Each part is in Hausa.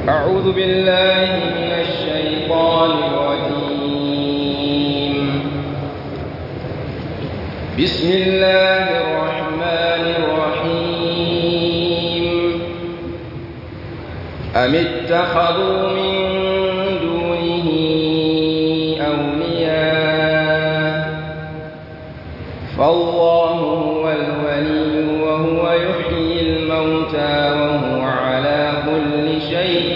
أعوذ بالله من الشيطان الرجيم بسم الله الرحمن الرحيم أم اتخذوا من دونه أولياء فالله هو الولي وهو يحيي الموتى وهو على كل شيء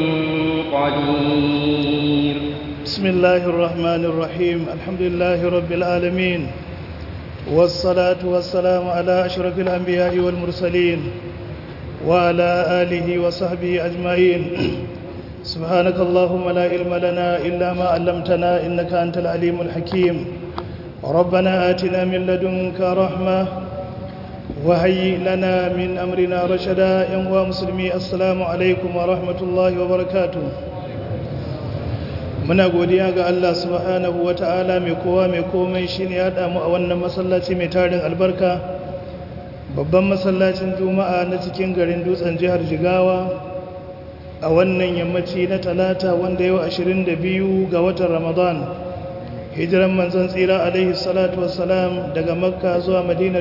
قدير بسم الله الرحمن الرحيم الحمد لله رب العالمين والصلاة والسلام على أشرف الأنبياء والمرسلين وعلى آله وصحبه أجمعين سبحانك اللهم لا علم لنا إلا ما علمتنا إنك أنت العليم الحكيم ربنا آتنا من لدنك رحمة وهيئ لنا من أمرنا رشدا يا مسلمي السلام عليكم ورحمة الله وبركاته muna godiya ga Allah subhanahu wa ta'ala mai kowa mai komai shi ne ya damu a wannan masallaci mai tarin albarka babban masallacin juma'a na cikin garin dutsen jihar jigawa a wannan yammaci na talata wanda yau 22 ga watan ramadan hijiran manzon tsira alaihi salatu wassalam daga makka zuwa madina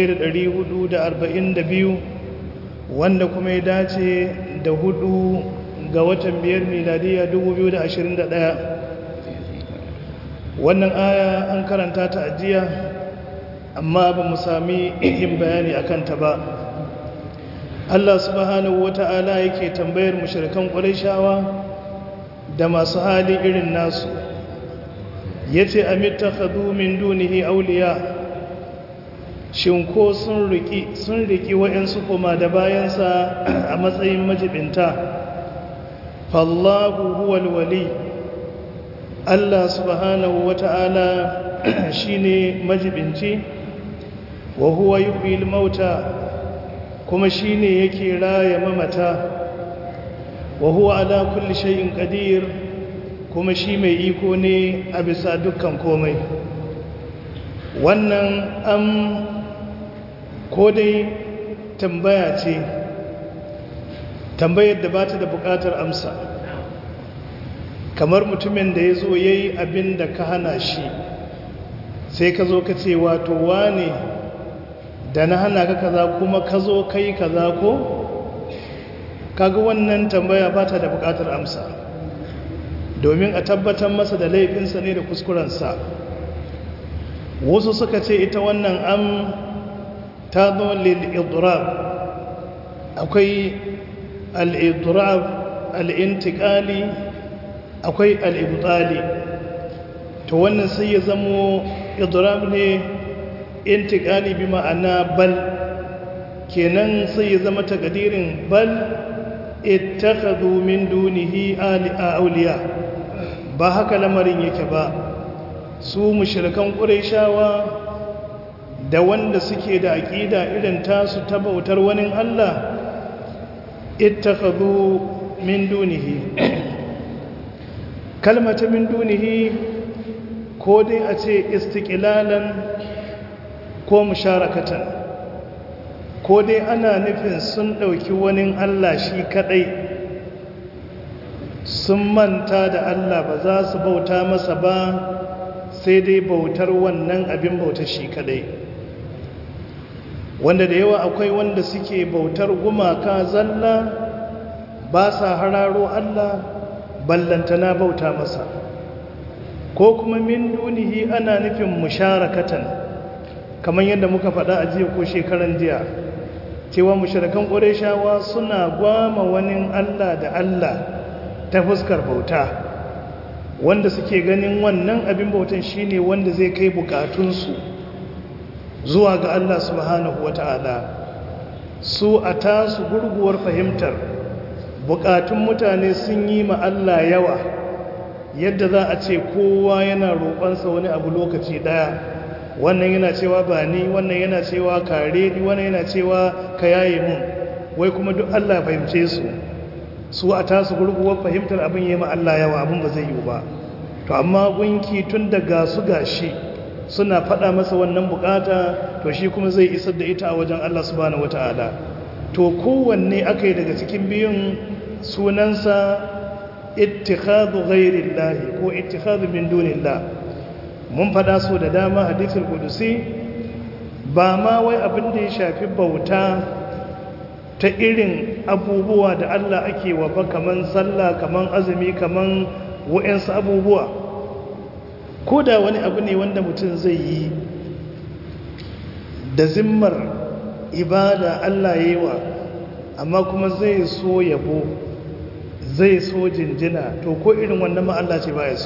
1442 wanda kuma ya dace da hudu ga watan biyar miladiya 2021 wannan aya an karanta ta ajiya amma ba mu sami yin bayani a kanta ba Allah subhanahu wata'ala yake tambayar mushrikan shawa da masu hali irin nasu yace amittakhadhu min dunihi awliya shin ko sun riki sun riki wayansu kuma da bayansa a matsayin majibinta fallahu huwal wali Allah subhanahu wata'ala shine majibinci wa huwa yuhyil mauta kuma shine yake raya mamata wa huwa ala kulli shay'in qadir kuma shi mai iko ne a bisa dukkan komai wannan am ko dai tambaya ce tambayar da ba ta da bukatar amsa kamar mutumin da ya zo ya yi abin da ka hana shi sai ka zo ka ce wato wane da na hana ka kaza kuma ka zo ka yi kaza ko kaga wannan tambaya ba ta da bukatar amsa domin a tabbatar masa da laifinsa ne da kuskurensa wasu suka ce ita wannan am ta zo lil-idrab akwai al'idrab al'intikali akwai al'ibtali to wannan sai ya zamo idrab ne intikali bi ma'ana bal kenan sai ya zama takadirin bal ittakhadhu min dunihi awliya ba haka lamarin yake ba su mushrikan qurayshawa da wanda suke da aqida irin tasu ta bautar wani Allah ittakhadhu min dunihi kalmata min dunihi ko dai a ce istiqlalan ko musharakatan ko dai ana nufin sun dauki wani Allah shi kadai sun manta da Allah ba za su bauta masa ba sai dai bautar wannan abin bautar shi kadai wanda da yawa akwai wanda suke bautar gumaka zalla ba sa hararo Allah ballantana bauta masa ko kuma min dunihi ana nufin musharakatan kamar yadda muka faɗa a jiya ko shekaran jiya cewa musharakan ƙureshawa suna gwama wani Allah da Allah ta fuskar bauta wanda suke ganin wannan abin bautan shine wanda zai kai bukatunsu zuwa ga Allah subhanahu wata'ala su a tasu gurguwar fahimtar bukatun mutane sun yi ma Allah yawa yadda za a ce kowa yana roƙonsa wani abu lokaci ɗaya wannan yana cewa ba ni wannan yana cewa kare ni wannan yana cewa ka yaye mun wai kuma duk Allah fahimce su su a tasu gurguwar fahimtar abin yi ma Allah yawa abin ba zai yi ba to amma gunki tun daga su gashi suna faɗa masa wannan bukata to shi kuma zai isar da ita a wajen Allah subhanahu wataala to kowanne aka yi daga cikin biyun sunansa ittikhadhu ghairillahi ko ittikhadhu min dunillah mun fada su da dama hadithul qudusi ba ma wai abin da ya shafi bauta ta irin abubuwa da Allah ake wa ba kaman sallah kaman azumi kaman wa'ansu abubuwa ko da wani abu ne wanda mutum zai yi da zimmar ibada Allah yi wa amma kuma zai so yabo zai so jinjina to ko irin wannan ma Allah ce ba ya so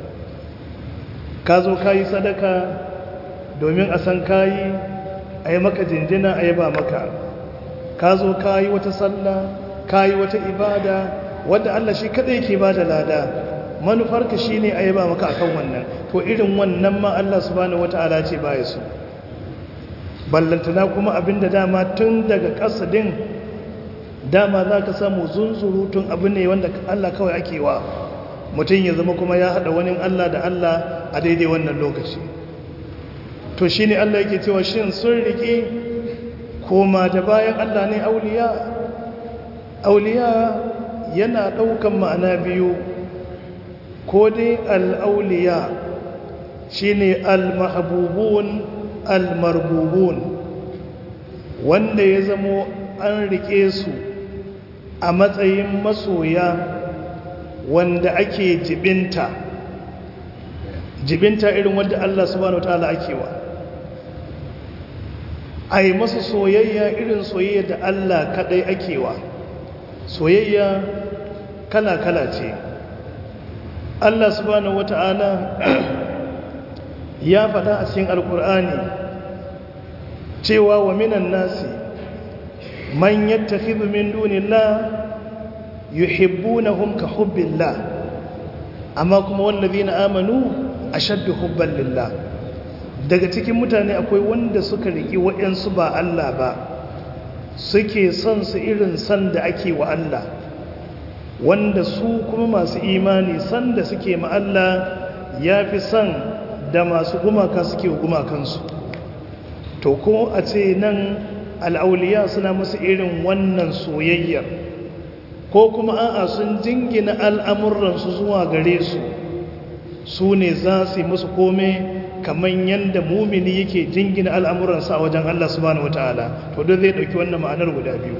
ka zo ka yi sadaka domin a san kayi a yi maka jinjina a yi ba maka ka zo ka yi wata sallah ka yi wata ibada wadda Allah shi kadai ke ba da lada manufarka shi ne a yi ba maka akan wannan to irin wannan ma Allah subhanahu wata'ala ce ba ya so ballantana kuma abinda dama tun daga kasadin dama za ka samu zunzurutun abu ne wanda Allah kawai ake wa mutum ya zama kuma ya haɗa wani Allah da Allah a daidai wannan lokaci to shi ne Allah yake cewa shin sun riƙe koma da bayan Allah ne auliya auliya yana ɗaukan ma'ana biyu ko dai al'auliya shi ne al-mahabubun al-marbubun wanda ya zamo an riƙe su a matsayin masoya wanda ake jibinta jibinta irin wanda Allah subhanahu wa ta'ala ake wa a yi masu soyayya irin soyayya da Allah kadai ake wa soyayya kala-kala ce Allah subhanahu wa ta'ala ya faɗa a cikin alkur'ani cewa wa minan nasi man yattakhidhu min dunillah yuhibbunahum ka hubbillah amma kuma wallazina amanu ashaddu hubban lillah daga cikin mutane akwai wanda suka riki waɗansu ba Allah ba suke son su irin san da ake wa Allah wanda su kuma masu imani san da suke ma Allah ya fi son da masu gumaka suke gumakansu to ko a ce nan al'auliya suna musu irin wannan soyayyar ko kuma a'a sun jingina al'amuransu zuwa gare su su ne za su yi musu kome kamar yadda mumini yake jingina al'amuransa a wajen Allah subhanahu wata'ala to don zai ɗauki wannan ma'anar guda biyu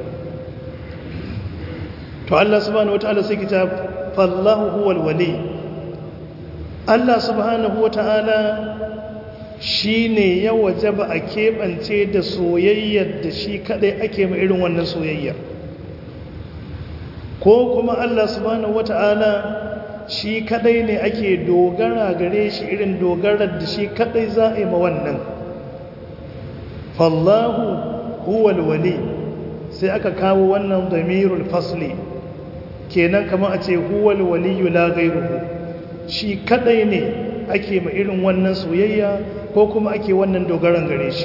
to Allah subhanahu wata'ala sai kita fallahu huwal wali Allah subhanahu wata'ala shi ne ya waje ba a keɓance da soyayyar da shi kaɗai ake ma irin wannan soyayyar ko kuma Allah subhanahu wata'ala shi kaɗai ne ake dogara gare shi irin dogarar da shi kaɗai za a yi ma wannan fallahu huwal wali sai aka kawo wannan damirul fasli kenan kamar a ce huwal waliyu la gairuhu shi kaɗai ne ake ma irin wannan soyayya ko kuma ake wannan dogaran gare shi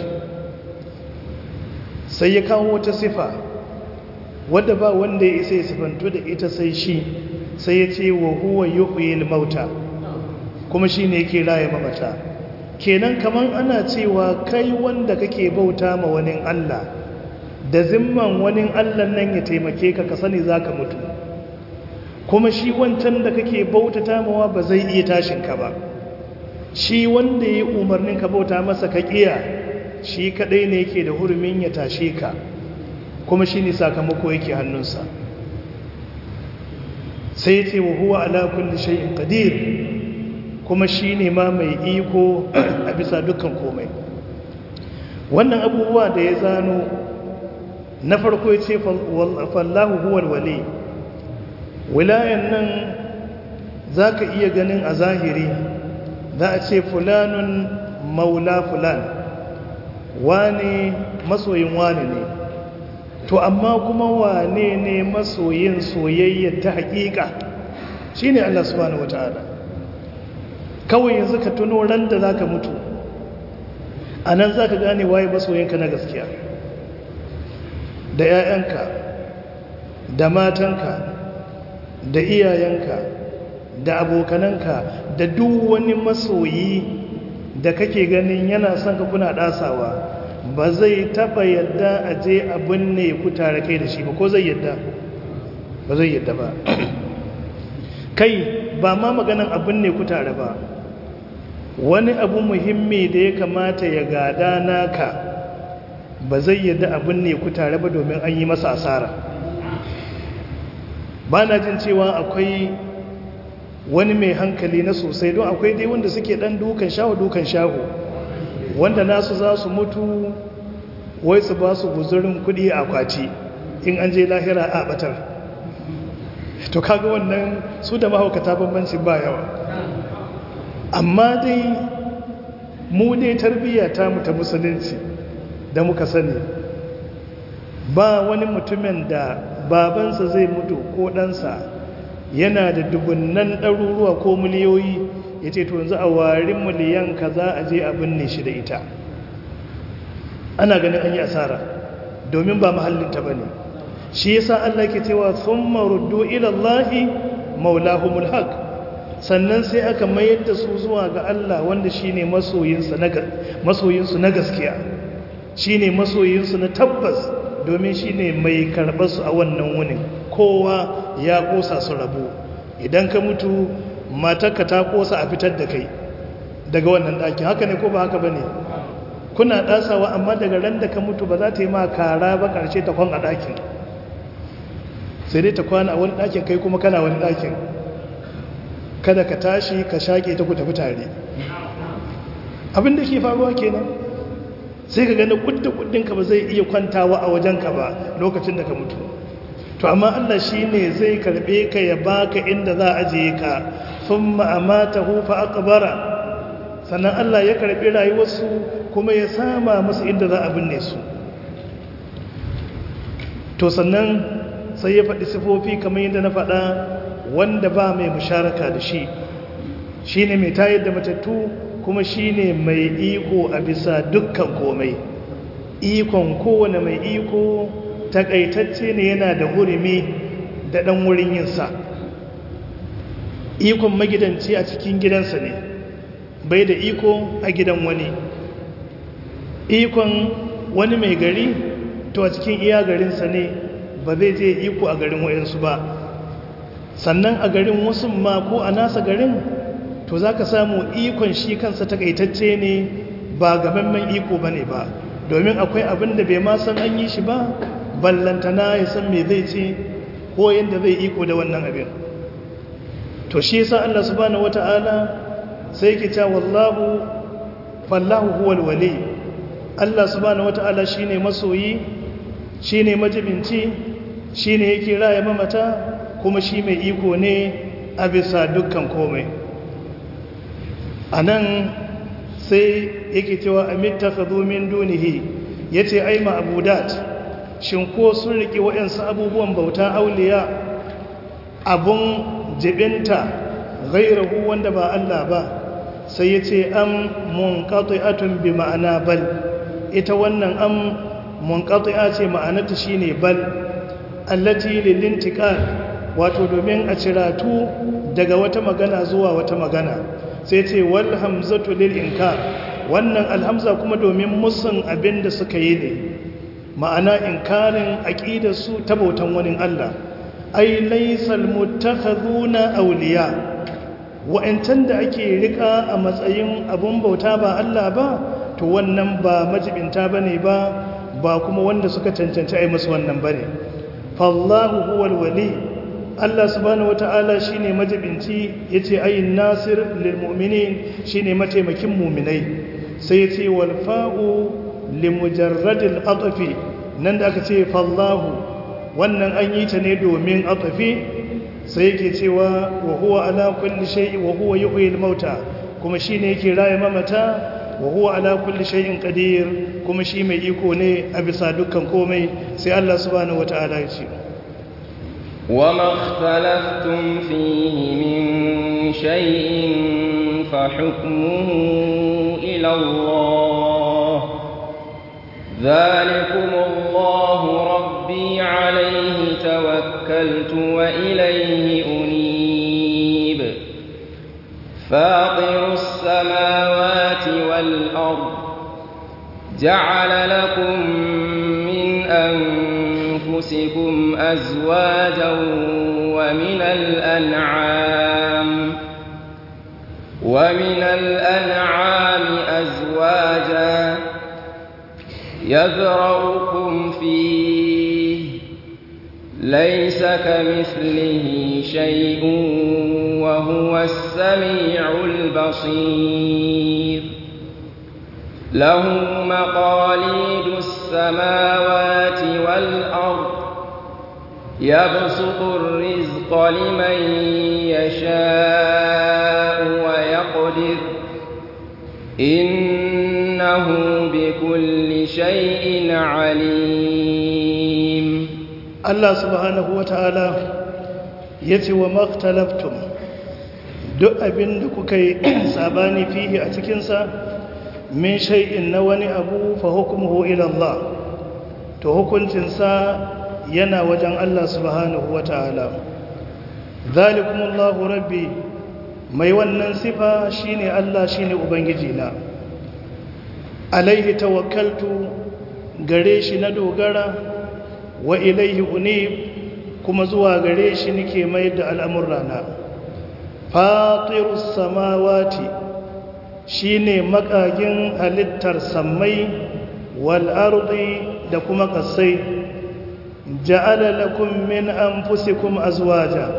sai ya kawo wata sifa wadda ba wanda ya isa ya sifantu da ita sai shi sai ya ce wa huwa yuhyil mauta kuma shi ne yake raye mamata kenan kaman ana cewa kai wanda kake bauta ma wani Allah da zimman wani Allah nan ya taimake ka ka sani zaka mutu kuma shi wancan da kake bautata mawa ba zai iya tashin ka ba shi wanda ya umarnin ka bauta masa ka kiya shi kadai ne yake da hurumin ya tashe ka kuma shi ne sakamako yake hannunsa sai ce wa huwa ala kulli shay'in qadir kuma shi ne ma mai iko a bisa dukkan komai wannan abubuwa da ya zano na farko ya ce fallahu huwal wali wilayan nan za ka iya ganin a zahiri za a ce fulanun maula fulan wane masoyin wane ne to amma kuma wane ne masoyin soyayya ta hakika shi ne Allah subhanahu wata'ala kawai yanzu ka tuno ran da za ka mutu a nan za ka gane waye masoyinka na gaskiya da 'ya'yanka da matanka da iyayenka da abokananka da duk wani masoyi da kake ganin yana son ka kuna dasawa ba zai taba yadda a je abin ne ku tare kai da shi ba ko zai yadda ba zai yadda ba kai ba ma maganan abin ne ku tare ba wani abu muhimmi da ya kamata ya gada naka ba zai yadda abin ne ku tare ba domin an yi masa asara ba na jin cewa akwai wani mai hankali na sosai don akwai dai wanda suke dan dukan shaho dukan shaho wanda nasu za su mutu wai su ba su guzurin kudi a kwaci in an je lahira a batar to kaga wannan su da mahaukata bambanci ba yawa amma dai mu dai tarbiyya ta mu ta musulunci da muka sani ba wani mutumin da babansa zai mutu ko ɗansa yana da dubunnan ɗaruruwa ko miliyoyi ya ce to yanzu a warin miliyan ka za a je a binne shi da ita ana ganin an yi asara domin ba mahallinta ba ne shi yasa Allah ke cewa sun maruddu ilallahi maulahumul haq sannan sai aka mayar da su zuwa ga Allah wanda shi ne masoyinsu na gaskiya shi ne masoyinsu na tabbas domin shi ne mai karɓarsu a wannan wunin kowa ya ƙosa su rabu idan ka mutu matarka ta ƙosa a fitar da kai daga wannan ɗakin haka ne ko ba haka ba ne kuna ɗasawa amma daga ran da ka mutu ba za ta yi ma kara ba ƙarshe ta kwan a ɗakin sai dai ta kwana a wani ɗakin kai kuma kana wani ɗakin kada ka tashi ka shaƙe ta ku tafi tare abin da ke faruwa kenan sai ka gani kudda kuddinka ba zai iya kwantawa a wajenka ba lokacin da ka mutu to amma Allah shi ne zai karɓe ka ya baka inda za a je ka sun ma'amata hufa akabara sannan Allah ya karɓi rayuwarsu kuma ya sama musu inda za a binne su to sannan sai ya faɗi sifofi kamar yadda na faɗa wanda ba mai musharaka da shi shi ne mai tayar da matattu kuma shi ne mai iko a bisa dukkan komai ikon kowane mai iko takaitacce ne yana da hurumi da ɗan wurin yinsa ikon magidanci a cikin gidansa ne bai da iko a gidan wani ikon wani mai gari to a cikin iya garinsa ne ba zai je iko a garin wayansu ba sannan a garin wasu ma ko a nasa garin to za ka samu ikon shi kansa takaitacce ne ba gamammen iko ba ne ba domin akwai abin da bai ma san an yi shi ba ballantana ya san me zai ce ko yadda zai iko da wannan abin to shi yasa Allah subhanahu wata'ala sai yake cewa wallahu fallahu huwal wali Allah subhanahu wata'ala shine masoyi shine majibinci shine yake raya mamata kuma shi mai iko ne a bisa dukkan komai anan sai yake cewa amittakhadhu min dunihi yace ai ma'budat shin ko sun riki wayansu abubuwan bauta auliya abun jibinta ghairahu wanda ba Allah ba sai yace am munqati'atun bi ma'ana bal ita wannan am munqati'a ce ma'anarta shine bal allati lil intiqal wato domin a ciratu daga wata magana zuwa wata magana sai ce wal hamzatu lil inkar wannan alhamza kuma domin musun abin da suka yi ne ma'ana inkarin aqidar su ta bautan wani Allah ai laysal muttakhaduna awliya wa'antan da ake rika a matsayin abun bauta ba Allah ba to wannan ba majibinta bane ba ba kuma wanda suka cancanci ai musu wannan bane fallahu huwal wali Allah subhanahu wata'ala shine majibinci yace ayin nasir lil mu'minin shine mataimakin mu'minai sai yace wal fa'u li mujarradil atfi nan da aka ce fallahu wannan an yi ta ne domin atfi sai yake cewa wa huwa ala kulli shay'in wa huwa yuhyil mauta kuma shine yake raye mamata wa huwa ala kulli shay'in qadir kuma shi mai iko ne a bisa dukkan komai sai Allah subhanahu wata'ala ya ce وما اختلفتم فيه من شيء فحكمه إلى الله ذلكم الله ربي عليه توكلت وإليه أنيب فاطر السماوات والأرض جعل لكم من أنفسكم أنفسكم أزواجا ومن الأنعام ومن الأنعام أزواجا يذرأكم فيه ليس كمثله شيء وهو السميع البصير له مقاليد السماوات والأرض يبسط الرزق لمن يشاء ويقدر إنه بكل شيء عليم Allah subhanahu wa ta'ala ya ce wa maktalaftum duk abin da kuka yi sabani fihi a cikinsa min shay'in na wani abu fa hukumuhu ila Allah to hukuncinsa yana wajen Allah subhanahu wa ta'ala zalikumullahu rabbi mai wannan sifa shine Allah shine ubangiji na alaihi tawakkaltu gare shi na dogara wa ilaihi unib kuma zuwa gare shi nake mai da al'amurrana fatirus samawati shine makagin halittar sammai wal ardi da kuma kasai ja'ala lakum min anfusikum azwaja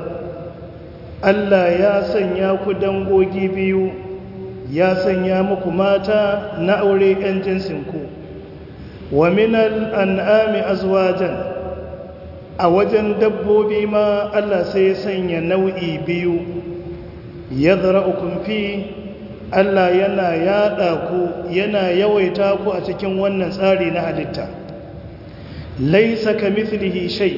Allah ya sanya ku dangogi biyu ya sanya muku mata na aure 'yan jinsinku wa minal an'ami azwajan a wajen dabbobi ma Allah sai ya sanya nau'i biyu ya zara'ukun fi Allah yana yaɗa ku yana yawaita ku a cikin wannan tsari na halitta laisa ka mithlihi shay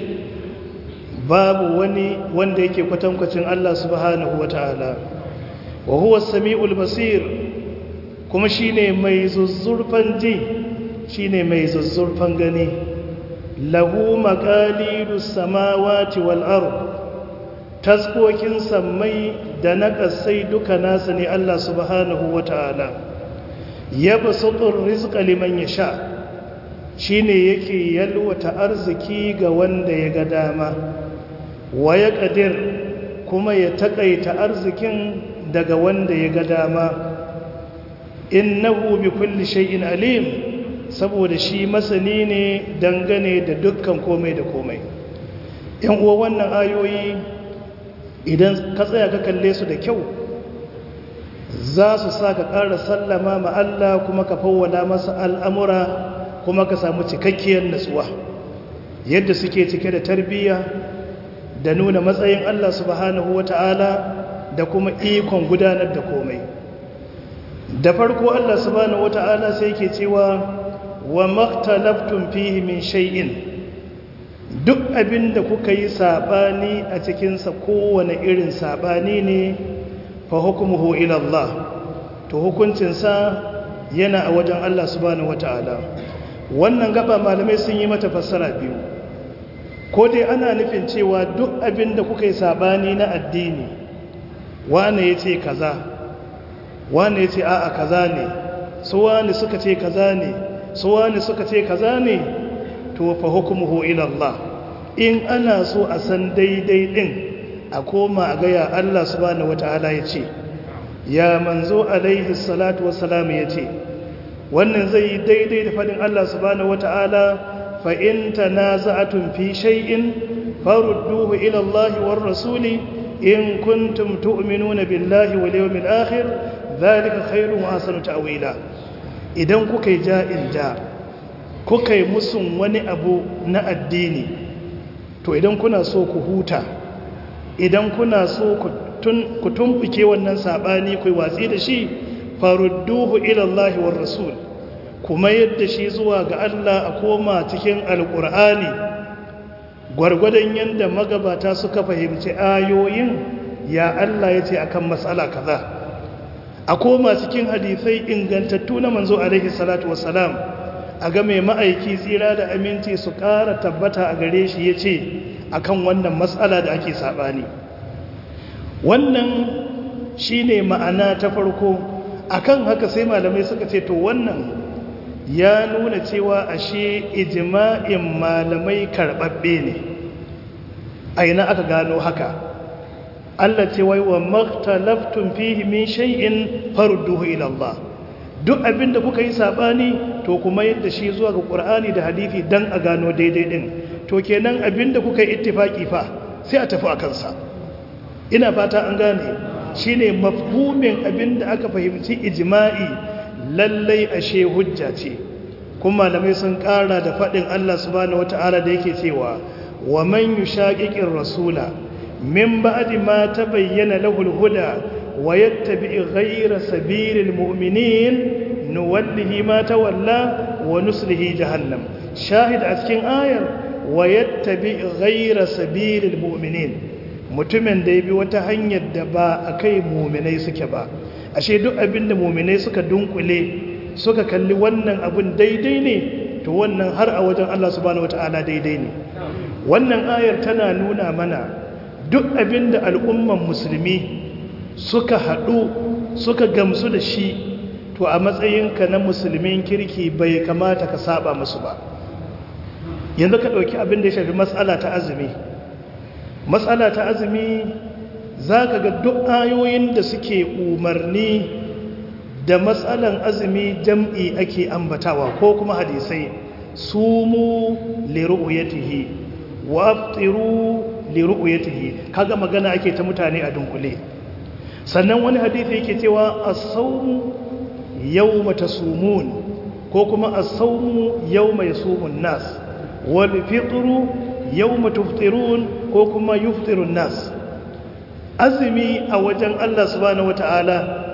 babu wani wanda yake kwatankwacin Allah subhanahu wata'ala wa huwa as-sami'ul basir kuma shine mai zuzzurfan ji shine mai zuzzurfan gani lahu maqalidus samawati wal ard taskokin sammai da na kasai duka nasa ne Allah subhanahu wata'ala yabsutur rizqa liman yasha shine yake yalwata arziki ga wanda ya ga dama wa ya qadir kuma ya takaita arzikin daga wanda ya ga dama innahu bi kulli shay'in alim saboda shi masani ne dangane da dukkan komai da komai yan uwa wannan ayoyi idan ka tsaya ka kalle su da kyau za su sa ka ƙara sallama ma Allah kuma ka fawwala masa al'amura kuma ka samu cikakkiyar natsuwa yadda suke cike da tarbiyya da nuna matsayin Allah subhanahu wata'ala da kuma ikon gudanar da komai da farko Allah subhanahu wata'ala sai ke cewa wa maktalaftum fihi min shay'in duk abinda kuka yi sabani a cikinsa kowane irin sabani ne fa hukmuhu ila Allah to hukuncinsa yana a wajen Allah subhanahu wata'ala wannan gaba malamai sun yi mata fassara biyu ko dai ana nufin cewa duk abinda kuka yi sabani na addini wane ya ce kaza wane ya ce a'a kaza ne su wane suka ce kaza ne su wane suka ce kaza ne to fa hukmuhu ila Allah in ana so a san daidai din a koma a gaya Allah subhanahu wataala ya ce ya manzo alaihi salatu wassalam ya ce wannan zai yi daidai da fadin Allah subhanahu wataala fa in tanaza'tum fi shay'in farudduhu ila Allah war rasuli in kuntum tu'minuna billahi wal yawmil akhir dhalika khairun wa ahsanu ta'wila idan kuka yi ja'in ja kuka yi musun wani abu na addini to idan kuna so ku huta idan kuna so ku tumbuke wannan sabani ku watsi da shi farudduhu ila Allah war rasul kuma yadda shi zuwa ga Allah a koma cikin alqur'ani gwargwadon yadda magabata suka fahimci ayoyin ya Allah ya ce akan matsala kaza a koma cikin hadisai ingantattu na manzo alaihi salatu wassalam a ga mai ma'aiki tsira da aminci su ƙara tabbata a gare shi ya ce akan wannan matsala da ake saɓani wannan shi ne ma'ana ta farko akan haka sai malamai suka ce to wannan ya nuna cewa ashe ijma'in malamai karɓaɓɓe ne a ina aka gano haka Allah ce wai wa maktalaftun fihi min shay'in farduhu ila Allah duk abinda kuka yi sabani to kuma yadda shi zuwa ga Qur'ani da hadisi dan a gano daidai din to kenan abinda kuka yi ittifaki fa sai a tafi akan sa ina fata an gane shine mafhumin abinda aka fahimci ijma'i lallai ashe hujja ce kuma malamai sun kara da fadin Allah subhanahu wataala da yake cewa wa man yushaqiqir rasula min ba'di ma tabayyana lahu al-huda wa yattabi' ghayra sabilil mu'minin nuwallihi ma tawalla wa nuslihi jahannam shahid a cikin ayar wa yattabi' ghayra sabilil mu'minin mutumin da ya bi wata hanyar da ba a kai muminai suke ba ashe duk abin da muminai suka dunkule suka kalli wannan abin daidai ne to wannan har a wajen Allah subhanahu wataala daidai ne wannan ayar tana nuna mana duk abin da al'umman musulmi suka haɗu suka gamsu da shi to a matsayinka na musulmin kirki bai kamata ka saba musu ba yanzu ka ɗauki abin da ya shafi matsala ta azumi matsala ta azumi za ka ga duk ayoyin da suke umarni da matsalan azumi jam'i ake ambatawa ko kuma hadisai sumu liru'yatihi wa aftiru liru'yatihi kaga magana ake ta mutane a dunkule sannan wani hadisi yake cewa as-sawmu yawma tasumun ko kuma as-sawmu yawma yasumun nas wal fitru yawma tuftirun ko kuma yuftirun nas azumi a wajen Allah subhanahu wata'ala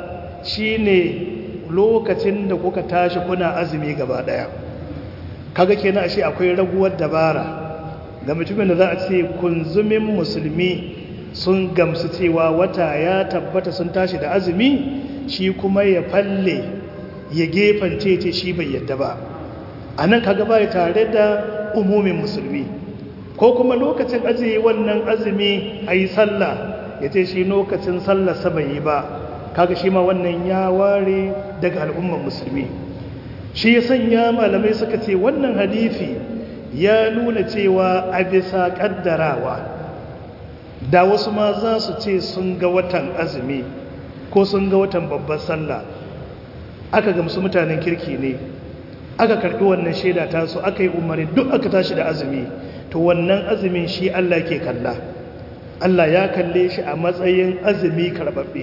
shine lokacin da kuka tashi kuna azumi gaba daya kaga kenan ashe akwai raguwar dabara ga mutumin da za a ce kunzumin musulmi sun gamsu cewa wata ya tabbata sun tashi da azumi shi kuma ya falle ya gefance ce shi bai yadda ba a nan kaga ba tare da umumin musulmi ko kuma lokacin ajiye wannan azumi a yi sallah ya ce shi lokacin sallah saba yi ba kaga shi ma wannan ya ware daga al'umman musulmi shi ya sanya malamai suka ce wannan hadithi ya nuna cewa a bisa kaddarawa da wasu ma za su ce sun ga watan azumi ko sun ga watan babbar sallah aka gamsu mutanen kirki ne aka karɓi wannan shaida tasu aka yi umarni duk aka tashi da azumi to wannan azumin shi Allah ke kalla Allah ya kalle shi a matsayin azumi karɓaɓɓe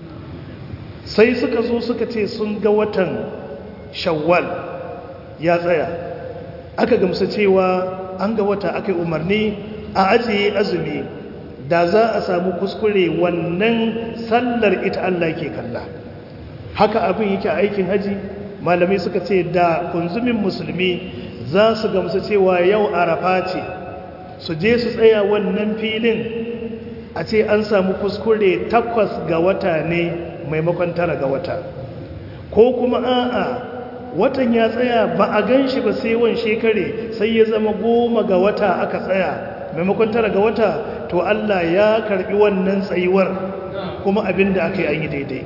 sai suka zo suka ce sun ga watan shawwal ya tsaya aka gamsu cewa an ga wata aka yi umarni a ajiye azumi da za a samu kuskure wannan sallar ita Allah ke kalla haka abin yake a aikin haji malamai suka ce da kunzumin musulmi za su gamsu cewa yau arafa ce su je su tsaya wannan filin a ce an samu kuskure takwas ga wata ne maimakon tara ga wata ko kuma a'a watan ya tsaya ba a gan shi ba sai wan shekare sai ya zama goma ga wata aka tsaya maimakon tara ga wata to Allah ya karbi wannan tsayuwar kuma abin da aka yi an yi daidai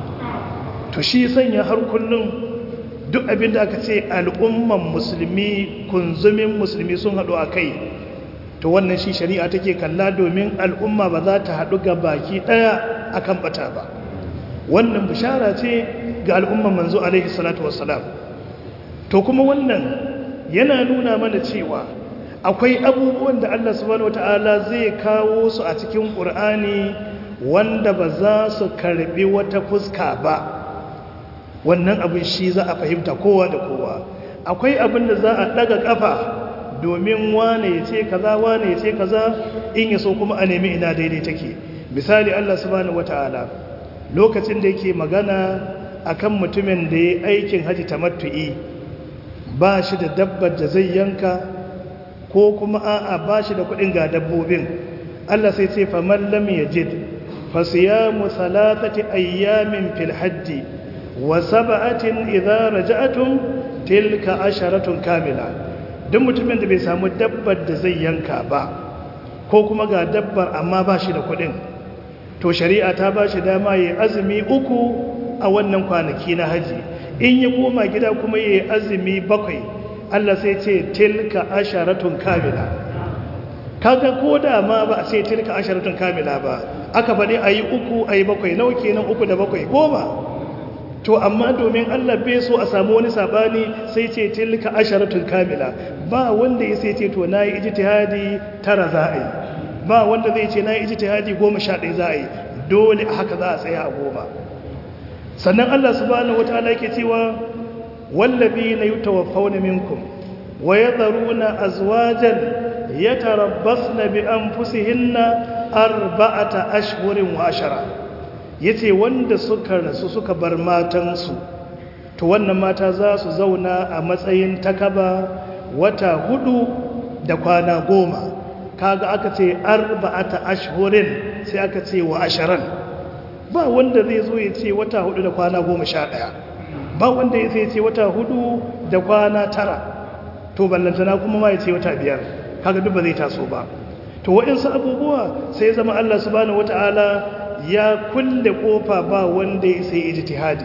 to shi sanya har kullum duk abin da aka ce al'umman musulmi kunzumin musulmi sun haɗu a kai to wannan shi shari'a take kalla domin al'umma ba za ta haɗu ga baki ɗaya a kan ɓata ba wannan bishara ce ga al'umman manzo alaihi salatu wassalam to kuma wannan yana nuna mana cewa akwai abubuwan da Allah subhanahu wata'ala zai kawo su a cikin ƙur'ani wanda ba za su karbi wata fuska ba wannan abin shi za a fahimta kowa da kowa akwai abin da za a ɗaga ƙafa domin wane ya ce kaza wane ya ce kaza in ya so kuma a nemi ina daidai take misali Allah subhanahu wata'ala lokacin da yake magana akan mutumin da ya aikin haji tamattu'i ba shi da dabbar da zai yanka ko kuma a'a ba shi da kudin ga dabbobin Allah sai ce faman lam yajid fa siyamu salatati ayyamin fil hajji wa sab'atin idza raja'tum tilka asharatun kamila duk mutumin da bai samu dabbar da zai yanka ba ko kuma ga dabbar amma ba shi da kudin to shari'a ta ba shi dama yi azumi uku a wannan kwanaki na haji in ya koma gida kuma ya yi azumi bakwai Allah sai ce tilka asharatun kamila kaga ko da ma ba a ce tilka asharatun kamila ba aka faɗi a yi uku a yi bakwai nawa kenan uku da bakwai goma to amma domin Allah bai so a samu wani sabani sai ce tilka asharatun kamila ba wanda ya sai ce to na yi ijtihadi tara za a yi ba wanda zai ce na yi ijtihadi goma sha ɗaya za a yi dole a haka za a tsaya a goma sannan Allah subhanahu wataala yake cewa wallabina yutawaffawna minkum wa yadharuna azwajan yatarabbasna bi anfusihinna arba'ata ashhurin wa ashara yace wanda suka rasu suka bar matansu to wannan mata za su zauna a matsayin takaba wata hudu da kwana goma kaga aka ce arba'ata ashhurin sai aka ce wa asharan ba wanda zai zo ya ce wata hudu da kwana goma sha ɗaya ba wanda ya zai ce wata hudu da kwana tara to ballantana kuma ma ya ce wata biyar kaga duk ba zai taso ba to waɗansu abubuwa sai zama Allah subhanahu wata'ala ya kulle kofa ba wanda ya sai ijtihadi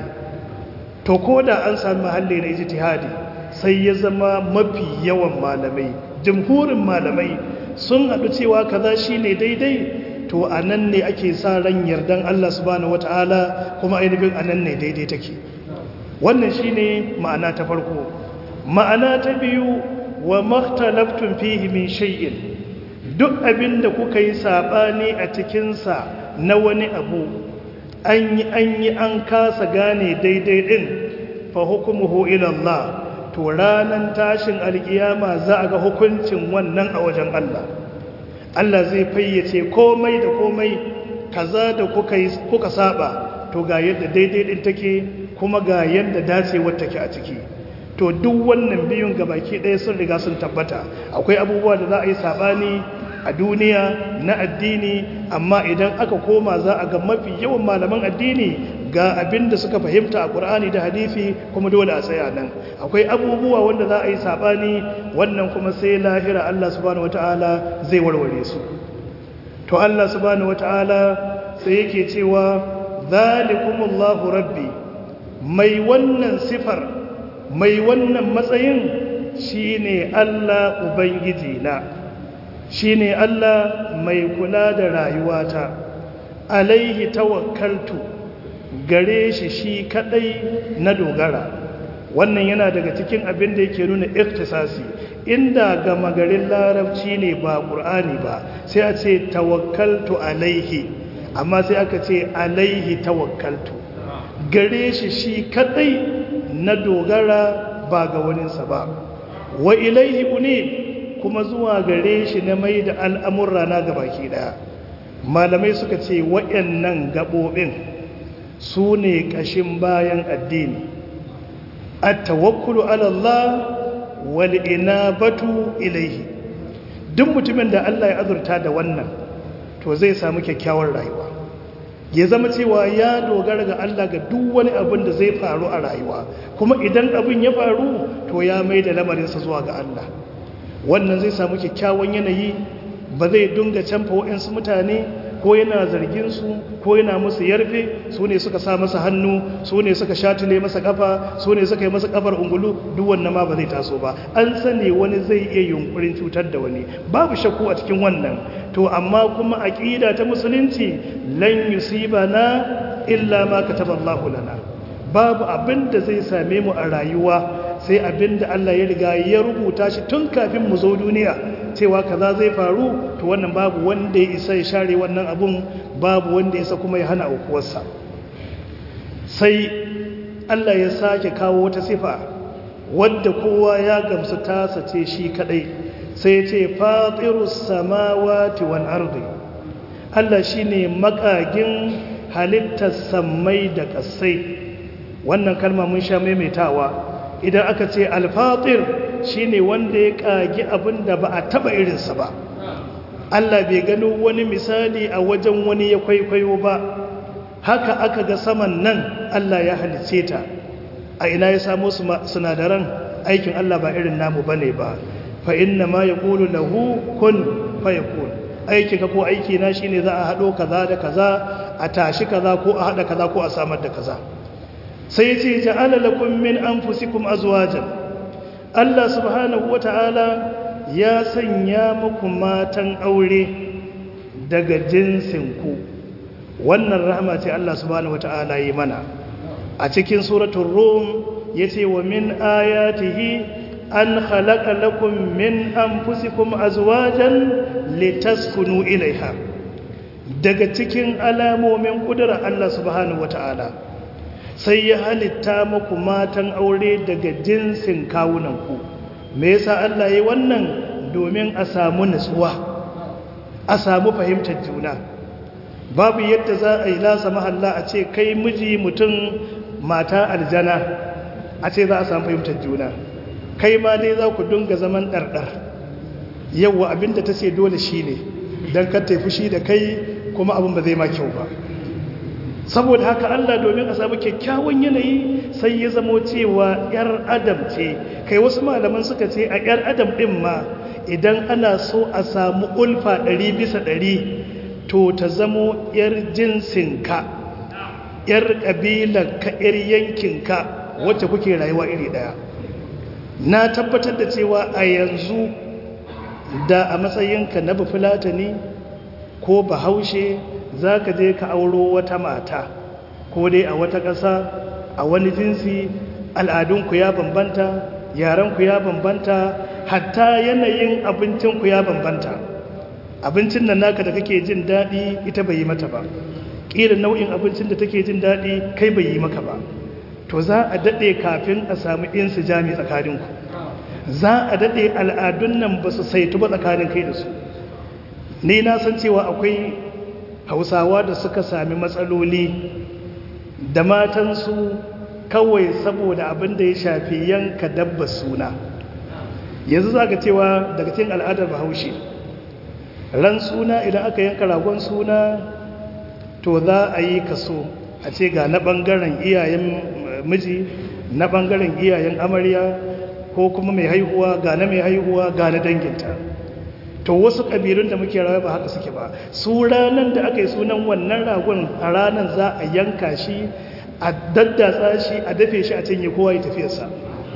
to ko da an sami mahalli na ijtihadi sai ya zama mafi yawan malamai jamhurin malamai sun haɗu cewa kaza shine daidai to a nan ne ake sa ran yardan Allah subhanahu wata'ala kuma ainihin a nan ne daidai take wannan shine ma'ana ta farko ma'ana ta biyu wa makhtalaftun fihi min shay'in duk abin da kuka yi sabani a cikinsa na wani abu an yi an yi an kasa gane daidai din fa hukumuhu ila Allah to ranan tashin alkiyama za a ga hukuncin wannan a wajen Allah Allah zai fayyace komai da komai kaza da kuka yi kuka saba to ga yadda daidai din take kuma ga yadda dacewar take a ciki to duk wannan biyun gabaki ɗaya sun riga sun tabbata akwai abubuwa da za a yi sabani a duniya na addini amma idan aka koma za a ga mafi yawan malaman addini ga abin da suka fahimta a ƙur'ani da hadisi kuma dole a tsaya nan akwai abubuwa wanda za a yi saɓani wannan kuma sai lahira Allah subhanahu wata'ala zai warware su to Allah subhanahu wata'ala sai yake cewa zalikumullahu rabbi mai wannan sifar mai wannan matsayin shine Allah ubangiji na shi ne Allah mai kula da rayuwata alaihi tawakkaltu gare shi shi kadai na dogara wannan yana daga cikin abin da yake nuna iktisasi inda gama garin larabci ne ba ƙur'ani ba sai a ce tawakkaltu alaihi amma sai aka ce alaihi tawakkaltu gare shi shi kadai na dogara ba ga waninsa ba wa ilaihi unib kuma zuwa gare shi na mai da al'amurra na gabaki daya malamai suka ce waɗannan gaɓoɓin su ne ƙashin bayan addini a tawakkulu alallah wal'ina batu ilaihi duk mutumin da Allah ya azurta da wannan to zai samu kyakkyawar rayuwa ya zama cewa ya dogara ga Allah ga duk wani abin da zai faru a rayuwa kuma idan abin ya faru to ya mai da lamarinsa zuwa ga Allah wannan zai samu kyakkyawan yanayi ba zai dunga canfa waɗansu mutane ko yana zargin su ko yana musu yarfe su ne suka sa masa hannu su ne suka shatule masa kafa su ne suka yi masa kafar ungulu duk wannan ma ba zai taso ba an sani wani zai iya yunkurin cutar da wani babu shakku a cikin wannan to amma kuma aqida ta musulunci lan yusibana illa ma kataballahu lana babu abin da zai same mu a rayuwa sai abin da Allah ya riga ya rubuta shi tun kafin mu zo duniya cewa kaza zai faru to wannan babu wanda ya isa ya share wannan abun babu wanda ya isa kuma ya hana aukuwarsa sai Allah ya sake kawo wata sifa wadda kowa ya gamsu tasa ce shi kadai sai ya ce fatirus samawati wal ardi Allah shine makagin halittar sammai da kasai wannan kalma mun sha maimaitawa idan aka ce alfatir shine wanda ya kagi abin da ba a taba irinsa ba Allah bai gano wani misali a wajen wani ya kwaikwayo ba haka aka ga saman nan Allah ya halice ta a ina ya samu sinadaran aikin Allah ba irin namu bane ba fa inna ma yaqulu lahu kun fayakun aikin ka ko aiki na shine za a hado kaza da kaza a tashi kaza ko a hada kaza ko a samar da kaza sai ce ja'ala lakum min anfusikum azwajan Allah subhanahu wata'ala ya sanya muku matan aure daga jinsinku wannan rahama ce Allah subhanahu wata'ala yi mana a cikin suratul rum yace wa min ayatihi an khalaqa lakum min anfusikum azwajan litaskunu ilaiha daga cikin alamomin kudura Allah subhanahu wata'ala sai ya halitta muku matan aure daga jinsin kawunanku me yasa Allah yayi wannan domin a samu nutsuwa a samu fahimtar juna babu yadda za a yi lasa mahalla a ce kai miji mutum mata aljana a ce za a samu fahimtar juna kai ma dai za ku dunga zaman ɗarɗar yawwa abinda ta ce dole shi ne don ka taifi shi da kai kuma abin ba zai ma kyau ba saboda haka Allah domin a samu kyakkyawan yanayi sai ya zamo cewa 'yar adam ce kai wasu malaman suka ce a 'yar adam ɗin ma idan ana so a samu ulfa ɗari bisa ɗari to ta zamo 'yar jinsinka 'yar ƙabilanka 'yar yankinka wacce kuke rayuwa iri ɗaya na tabbatar da cewa a yanzu da a matsayinka na bafulatani ko bahaushe za ka je ka auro wata mata ko dai a wata ƙasa a wani jinsi al'adunku ya bambanta yarenku ya bambanta hatta yanayin abincinku ya bambanta abincin nan naka da kake jin daɗi ita bai yi mata ba ƙirin nau'in abincin da take jin daɗi kai bai yi maka ba to za a daɗe kafin a samu insu jami tsakaninku za a daɗe al'adun nan ba su saitu ba tsakanin kai da su ni na san cewa akwai hausawa da suka sami matsaloli da matansu kawai saboda abin da ya shafi yanka dabba suna yanzu za ka cewa daga cikin al'adar bahaushe ran suna idan aka yanka ragon suna to za a yi kaso a ce ga na ɓangaren iyayen miji na ɓangaren iyayen amarya ko kuma mai haihuwa ga na mai haihuwa ga na danginta to wasu ƙabilun da muke rawa ba haka suke ba su ranar da aka yi sunan wannan ragon a ranar za a yanka shi a daddatsa shi a dafe shi a cinye kowa ya tafiyarsa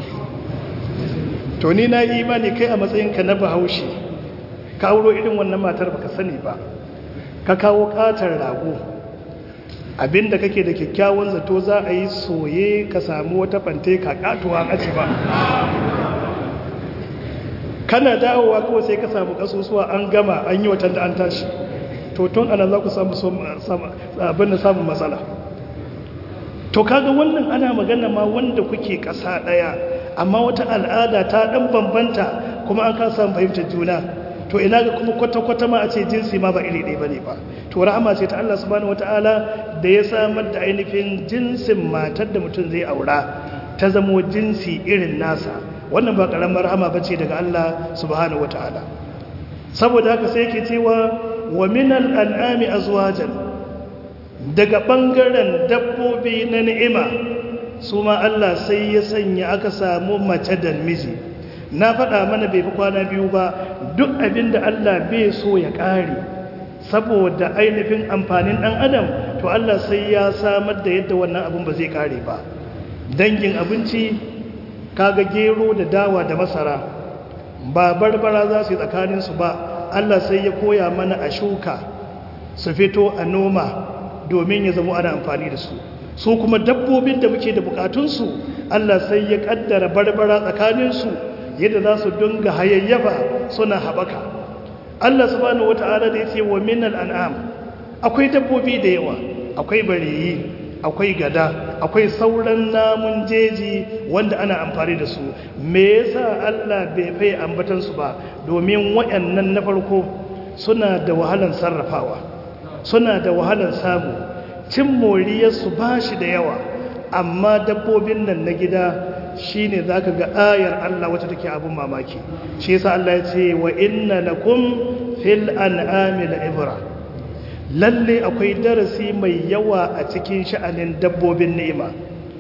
to ni na yi imani kai a matsayinka na bahaushe ka auro irin wannan matar baka sani ba ka kawo katar rago abinda kake da kyakkyawan zato za a yi soye ka samu wata fante ka katuwa aci ba kana dawowa kawai sai ka samu kasusuwa an gama an yi watan da an tashi to tun ana za ku samu abin da samun matsala to kaga wannan ana magana ma wanda kuke ƙasa ɗaya amma wata al'ada ta ɗan bambanta kuma an kasa fahimtar juna to ina ga kuma kwata-kwata ma a ce jinsi ma ba iri ɗaya ba ne ba to rahama ce ta Allah subhanahu wata'ala da ya samar da ainihin jinsin matar da mutum zai aura ta zamo jinsi irin nasa wannan ba ƙaramar rahama ba ce daga Allah subhanahu wata'ala saboda haka sai ke cewa wa minal an'ami azwajan daga ɓangaren dabbobi na ni'ima su ma Allah sai ya sanya aka samu mace da miji na faɗa mana bai fi kwana biyu ba duk abin da Allah bai so ya ƙare saboda ainihin amfanin ɗan adam to Allah sai ya samar da yadda wannan abin ba zai ƙare ba dangin abinci kaga gero da dawa da masara ba barbara za su yi tsakaninsu ba Allah sai ya koya mana a shuka su fito a noma domin ya zama ana amfani da su su kuma dabbobin da muke da bukatunsu Allah sai ya kaddara barbara tsakaninsu yadda za su dunga hayayyafa suna haɓaka Allah subhanahu wata'ala da ya ce wa minal an'am akwai dabbobi da yawa akwai bareyi akwai gada akwai sauran namun jeji wanda ana amfani da su me yasa Allah bai fai ambatan su ba domin wayannan na farko suna da wahalan sarrafawa suna da wahalan samu cin moriyar su bashi da yawa amma dabbobin nan na gida shine zaka ga ayar Allah wacce take abun mamaki shi yasa Allah ya ce wa inna lakum fil an'ami la'ibra lalle akwai darasi mai yawa a cikin sha'anin dabbobin ni'ima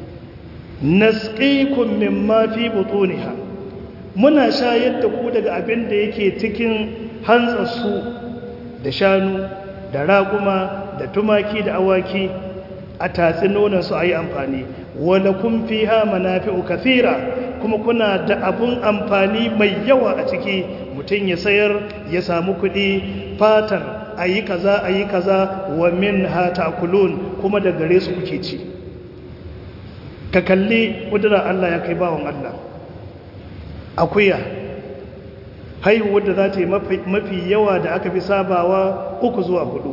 nasqikum mimma fi butuniha muna shayar da ku daga abin da yake cikin hantsarsu da shanu da raguma da tumaki da awaki a tatsi nonon su a yi amfani wala kun fi ha manafi'u kathira kuma kuna da abun amfani mai yawa a ciki mutum ya sayar ya samu kuɗi fatar a yi kaza a yi kaza wa min ha ta'kulun kuma da gare su kuke ci ka kalli ƙudurar Allah ya kai bawan Allah akuya haihuwar da za ta yi mafi yawa da aka fi sabawa uku zuwa hudu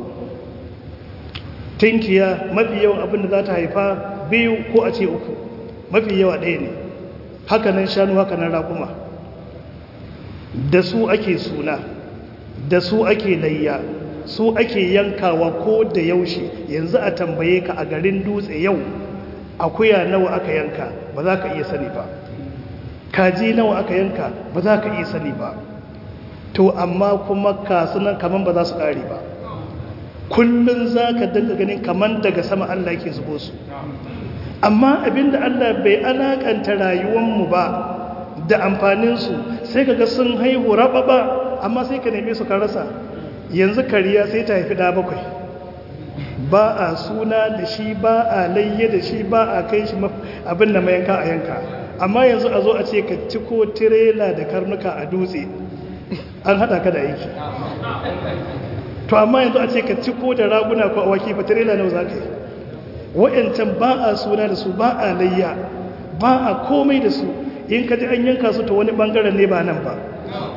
tinkiya mafi yawan abin da za ta haifa biyu ko a ce uku mafi yawa ɗaya ne hakanan shanu hakanan raƙuma da su ake suna da su ake layya su ake yankawa ko da yaushe yanzu a tambaye ka a garin dutse yau akuya nawa aka yanka ba za ka iya sani ba kaji nawa aka yanka ba za ka iya sani ba to amma kuma kasunan kaman ba za su ƙare ba kullum za ka dinga ganin kaman daga sama Allah ke zubo su amma abinda Allah bai alakanta rayuwanmu ba da amfaninsu sai ka ga sun haihu rababa amma sai ka neme su ka rasa yanzu kariya sai ta haifi da bakwai ba a suna da shi ba a layye da shi ba a kai shi abin da mayanka a yanka amma yanzu a zo a ce ka ciko tirela da karnuka a dutse an hada ka da aiki to amma yanzu a ce ka ciko da raguna ko awaki fa tirela nawa za ka yi wa'yancan ba a suna da su ba a layya ba a komai da su in ka ji an yanka su ta wani bangaren ne ba nan ba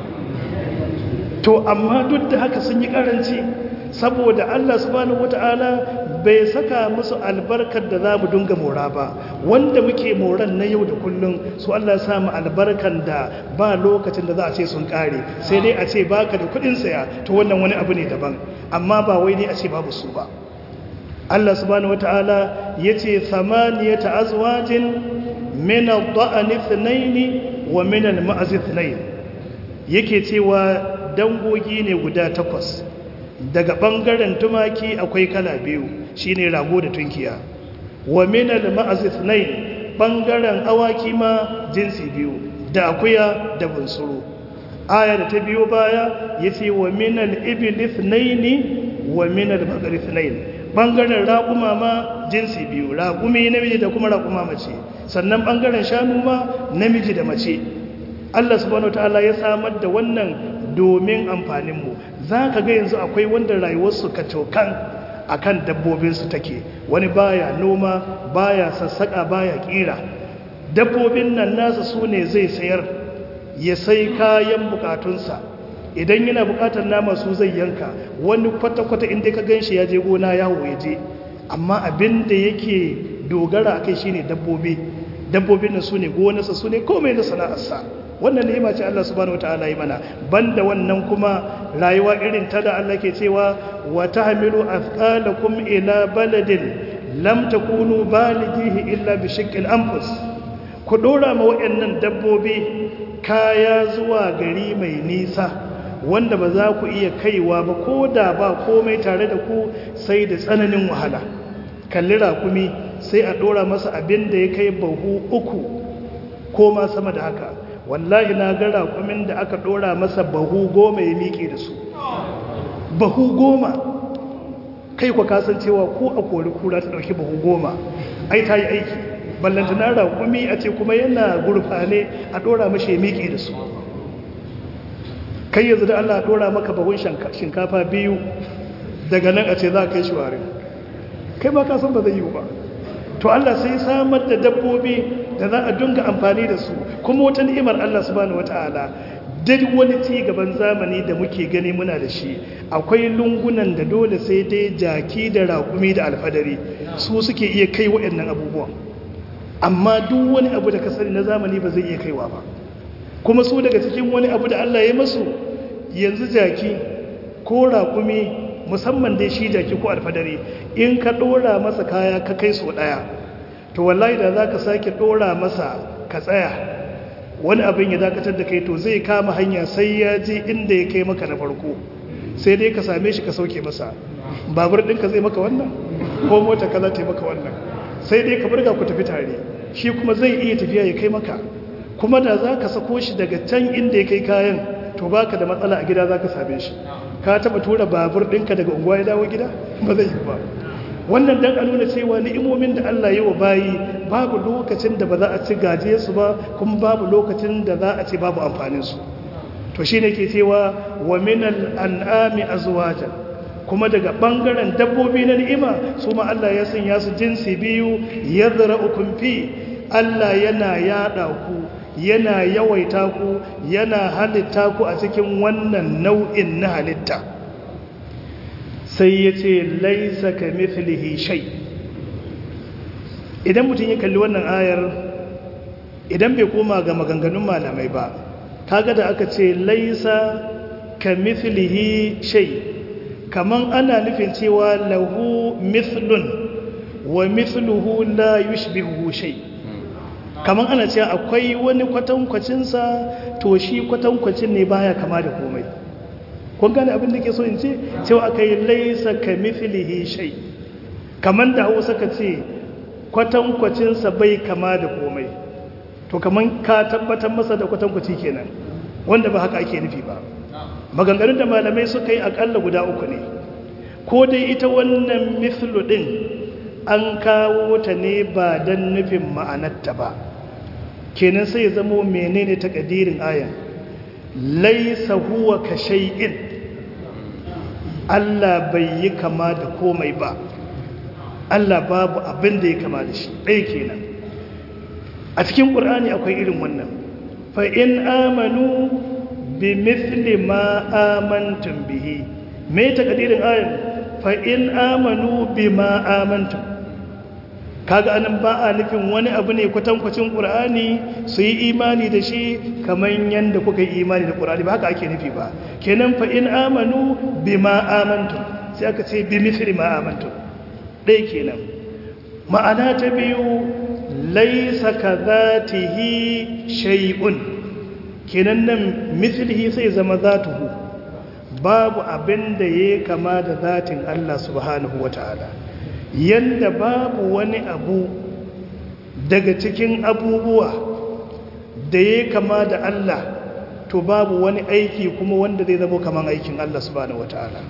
to amma duk da haka sun yi karanci saboda Allah subhanahu wata'ala bai saka musu albarkar da za mu dunga mora ba wanda muke moran na yau da kullum su Allah ya samu albarkar da ba lokacin da za a ce sun kare sai dai a ce baka da kudin saya to wannan wani abu ne daban amma ba wai ne a ce babu su ba Allah subhanahu wata'ala yace thamaniyata azwajin min ad-da'n ithnayn wa min al-ma'z ithnayn yake cewa dangogi ne guda takwas daga ɓangaren tumaki akwai kala biyu shine rago da tunkiya wa minal ma'azif nai ɓangaren awaki ma jinsi biyu da akuya da bunsuru aya da ta biyo baya ya ce wa minal ibilif naini wa minal magarif nain ɓangaren raƙuma ma jinsi biyu raƙumi namiji da kuma raƙuma mace sannan ɓangaren shanu ma namiji da mace Allah subhanahu ta'ala ya samar da wannan domin amfaninmu za ka ga yanzu akwai wanda rayuwarsu ka cokan a kan dabbobinsu take wani baya noma baya sassaƙa baya ƙira dabbobin nan nasa su ne zai sayar ya sai kayan bukatunsa idan yana bukatar nama su zai yanka wani kwata-kwata inda ka gan shi ya je gona yawo ya je amma abin da yake dogara a kai shi ne dabbobi dabbobin nan su ne gonarsa su ne komai na sana'arsa wannan ni'ima ce Allah subhanahu wataala yi mana banda wannan kuma rayuwa irin ta da Allah ke cewa wa tahmilu athqalakum ila baladin lam takunu balighihi illa bi shiqqil anfus ku dora ma wayannan dabbobi kaya zuwa gari mai nisa wanda ba za ku iya kaiwa ba ko da ba komai tare da ku sai da tsananin wahala kalli rakumi sai a dora masa abin da ya kai bahu uku ko ma sama da haka wallahi na ga raƙumin da aka ɗora masa bahu goma ya miƙe da su bahu goma kai kwa kasancewa ko a kori kura ta ɗauki bahu goma ai ta yi aiki ballanta na raƙumi a ce kuma yana gurfane a ɗora mashi ya miƙe da su kai yanzu da allah ɗora maka bahun shinkafa biyu daga nan a ce za a kai shi warin kai ba kasan ba zai yi ba to allah sai samar da dabbobi da za a dunga amfani da su kuma wata ni'imar Allah subhanahu wata'ala duk wani ci gaban zamani da muke gani muna da shi akwai lungunan da dole sai dai jaki da raƙumi da alfadari su suke iya kai waɗannan abubuwan amma duk wani abu da ka sani na zamani ba zai iya kaiwa ba kuma su daga cikin wani abu da Allah ya masu yanzu jaki ko raƙumi musamman dai shi jaki ko alfadari in ka ɗora masa kaya ka kai su ɗaya to wallahi da za ka sake ɗora masa ka tsaya wani abin ya dakatar da kai to zai kama hanya sai ya je inda ya kai maka na farko sai dai ka same shi ka sauke masa babur ɗinka zai maka wannan ko mota ka za ta yi maka wannan sai dai ka burga ku tafi tare shi kuma zai iya tafiya ya kai maka kuma da za ka sako shi daga can inda ya kai kayan to baka da matsala a gida za ka same shi ka taɓa tura babur ɗinka daga unguwa ya dawo gida ba zai yi ba wannan dan a nuna cewa ni'imomin da Allah yi wa bayi babu lokacin da ba za a ci gaje su ba kuma babu lokacin da za a ci babu amfanin su to shine ke cewa wa minal an'ami azwajan kuma daga bangaren dabbobi na ni'ima su ma Allah ya sanya su jinsi biyu yadra'ukum fi Allah yana yada ku yana yawaita ku yana halitta ku a cikin wannan nau'in na halitta sai ya ce laisa ka mithlihi shay idan mutum ya kalli wannan ayar idan bai koma ga maganganun malamai ba kaga da aka ce laisa ka mithlihi shay kaman ana nufin cewa lahu mithlun wa mithluhu la yushbihu shay kaman ana cewa akwai wani kwatankwacinsa to shi kwatankwacin ne baya kama da komai kun gane abin da ke so in ce cewa aka yi laisa ka mithlihi shay kaman da hausa ka ce kwatankwacinsa bai kama da komai to kaman ka tabbatar masa da kwatankwaci kenan wanda ba haka ake nufi ba maganganun da malamai suka yi akalla guda uku ne ko dai ita wannan mithlu din an kawo ta ne ba don nufin ma'anarta ba kenan sai ya zamo menene takadirin ayan laisa huwa ka shay'in Allah bai yi kama da komai ba Allah babu abin da ya kama da shi ɗaya kenan a cikin ƙur'ani akwai irin wannan fa in amanu bi mithli ma amantum bihi me takadirin ayan fa in amanu bima amantum kaga anan ba a nufin wani abu ne kwatankwacin qur'ani su yi imani da shi kamar yanda kuka yi imani da qur'ani ba haka ake nufi ba kenan fa in amanu bima amantum sai aka ce bi mithli ma amantum dai kenan ma'ana ta biyu laysa kadhatihi shay'un kenan nan mithlihi sai zama zatuhu babu abin da ya kama da zatin Allah subhanahu wata'ala yanda babu wani abu daga cikin abubuwa da ya kama da Allah to babu wani aiki kuma wanda zai zama kaman aikin Allah subhanahu wata'ala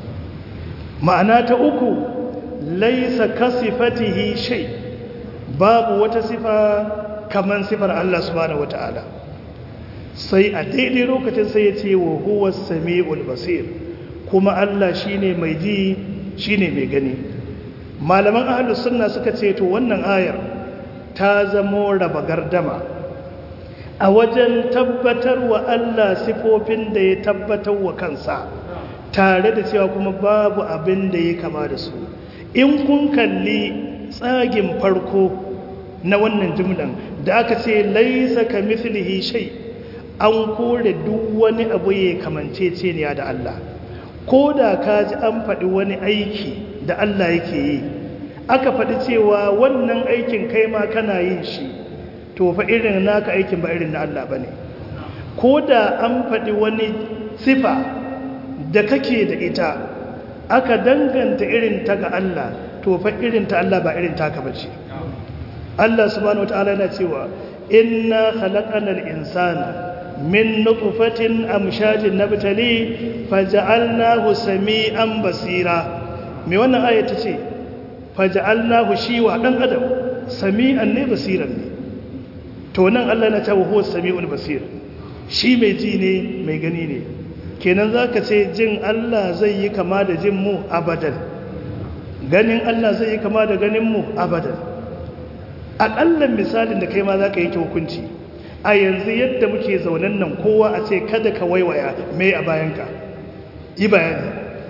ma'ana ta uku laisa kasifatihi shay babu wata sifa kaman sifar Allah subhanahu wata'ala sai a daidai lokacin sai ya ce wa huwa sami'ul basir kuma Allah shine mai ji shine mai gani malaman ahlus sunna suka ce to wannan ayar ta zamo raba gardama a wajen tabbatar wa Allah sifofin da ya tabbatar wa kansa tare da cewa kuma babu abin da ya kama da su in kun kalli tsagin farko na wannan jumlan da aka ce laisa ka mithlihi shay an kore duk wani abu ya kamanceceniya da Allah ko da ka ji an faɗi wani aiki da Allah yake yi aka faɗi cewa wannan aikin kai ma kana yin shi to fa irin naka aikin ba irin na Allah ba ne ko da an faɗi wani sifa da kake da ita aka danganta irin ta ga Allah to fa irin ta Allah ba irin taka ba ce Allah subhanahu wataala yana cewa inna khalaqanal insana min nutfatin amshajin nabtali faj'alnahu sami'an basira me wannan aya tace faj'alnahu shiwa dan adam sami'an ne basiran ne to nan Allah na cewa huwa sami'ul basir shi mai ji ne mai gani ne kenan zaka ce jin Allah zai yi kama da jin mu abadan ganin Allah zai yi kama da ganin mu abadan aƙallan misalin da kai ma zaka yi hukunci a yanzu yadda muke zaunen nan kowa a ce kada ka waiwaya mai a bayanka yi bayani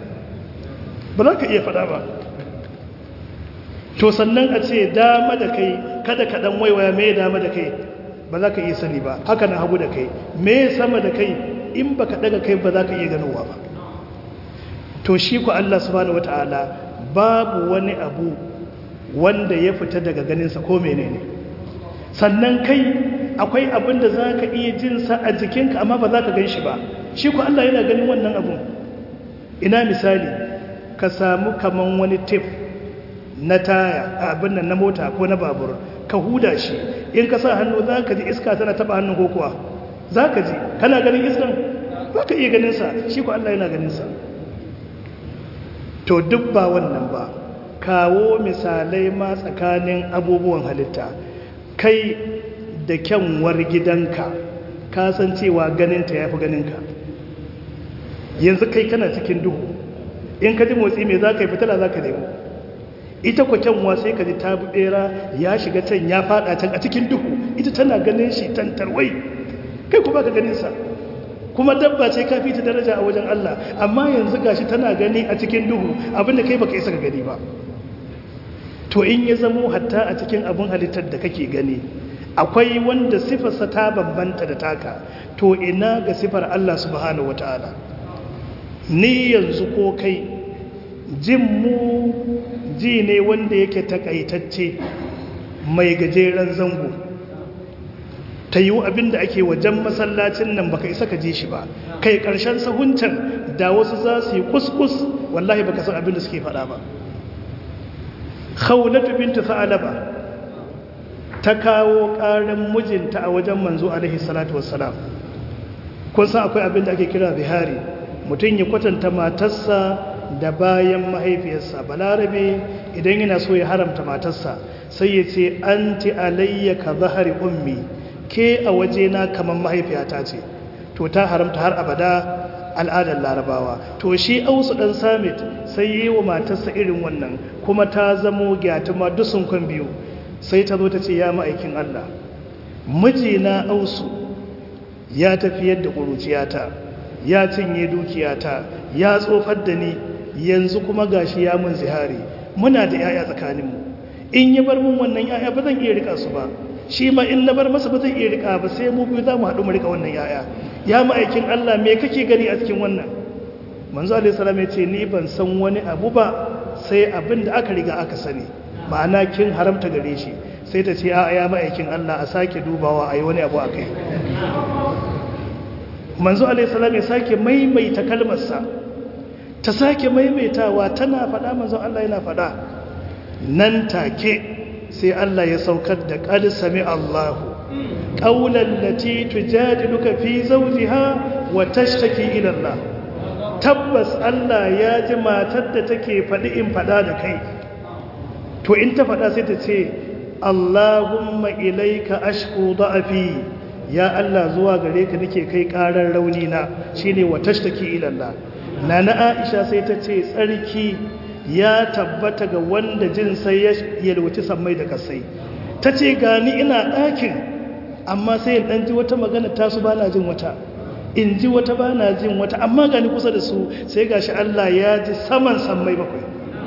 ba za ka iya faɗa ba to sannan a ce dama da kai kada ka ɗan waiwaya mai dama da kai ba za ka iya sani ba haka na hagu da kai mai sama da kai in ba ka ɗaga kai ba za ka iya ganowa ba to shi ku Allah subhanahu wata'ala babu wani abu wanda ya fita daga ganinsa ko menene sannan kai akwai abin da za ka iya jinsa a jikinka amma ba za ka gan shi ba shi ku Allah yana ganin wannan abun ina misali ka samu kaman wani tif na taya abin nan na mota ko na babur ka huda shi in ka sa hannu za ka ji iska tana taba hannun ko kuwa za ka ji kana ganin iskan ba ka iya ganinsa shi ku Allah yana ganinsa to duk ba wannan ba ka kawo misalai ma tsakanin abubuwan halitta kai da kyanwar gidanka ka san cewa ganinta ya fi ganinka yanzu kai kana cikin duhu in ka ji motsi mai za ka yi fitila za ka nemo ita kwa kyanwa sai ka ji ta bera ya shiga can ya fada can a cikin duhu ita tana ganin shi tantarwai kai kuma ka ganinsa kuma dabba ce ka fi ta daraja a wajen Allah amma yanzu gashi tana gani a cikin duhu abinda kai baka isa ka gani ba to in ya zamo hatta a cikin abin halittar da kake gani akwai wanda sifarsa ta bambanta da taka to ina ga sifar Allah subhanahu wataala ni yanzu ko kai jin mu ji ne wanda yake takaitacce mai gajeren zango ta yi abinda ake wajen masallacin nan baka isa ka ji shi ba kai karshen sahuncan da wasu za su yi kuskus wallahi baka san abinda suke faɗa ba khawlatu bintu sa'alaba ta kawo ƙarin mijinta a wajen manzo alaihi salatu wassalam kun san akwai abinda ake kira zihari mutum ya kwatanta matarsa da bayan mahaifiyarsa balarabe idan yana so ya haramta matarsa sai ya ce anti alayya ka zahari ummi ke a wajena kamar mahaifiyata ce to ta haramta har abada al'adar larabawa to shi ausu dan samit sai yi wa matarsa irin wannan kuma ta zamo gyatuma dusun kwan biyu sai ta zo ta ce ya ma'aikin Allah mijina ausu ya tafi yadda ƙuruciyata ya cinye dukiyata ya tsofar da ni yanzu kuma gashi ya mun zihari muna da yaya tsakaninmu in ya bar mun wannan yaya ba zan iya rika su ba shi ma in na bar masa ba zan iya rika ba sai mu biyu za mu haɗu mu rika wannan yaya ya ma'aikin Allah me kake gani a cikin wannan manzo alaihi salam ya ce ni ban san wani abu ba sai abin da aka riga aka sani ma'ana kin haramta gare shi sai ta ce a ya ma'aikin Allah a sake dubawa a yi wani abu a kai manzo alaihissalam ya sake maimaita kalmarsa ta sake maimaitawa tana faɗa manzo Allah yana faɗa nan take sai Allah ya saukar da qad sami Allahu qawlan lati tujadiluka fi zawjiha wa tashtaki ila Allah tabbas Allah ya ji matar da take faɗi in faɗa da kai to in ta faɗa sai ta ce Allahumma ilaika ashku da'afi ya Allah zuwa gare ka nake kai karar rauni na shine wa tashtaki ila Allah nana Aisha sai ta ce tsarki ya tabbata ga wanda jin sai ya yalwaci sammai da kasai tace gani ina ɗakin amma sai in dan ji wata magana ta su bana jin wata in ji wata bana jin wata amma gani kusa da su sai gashi Allah ya ji saman sammai bakwai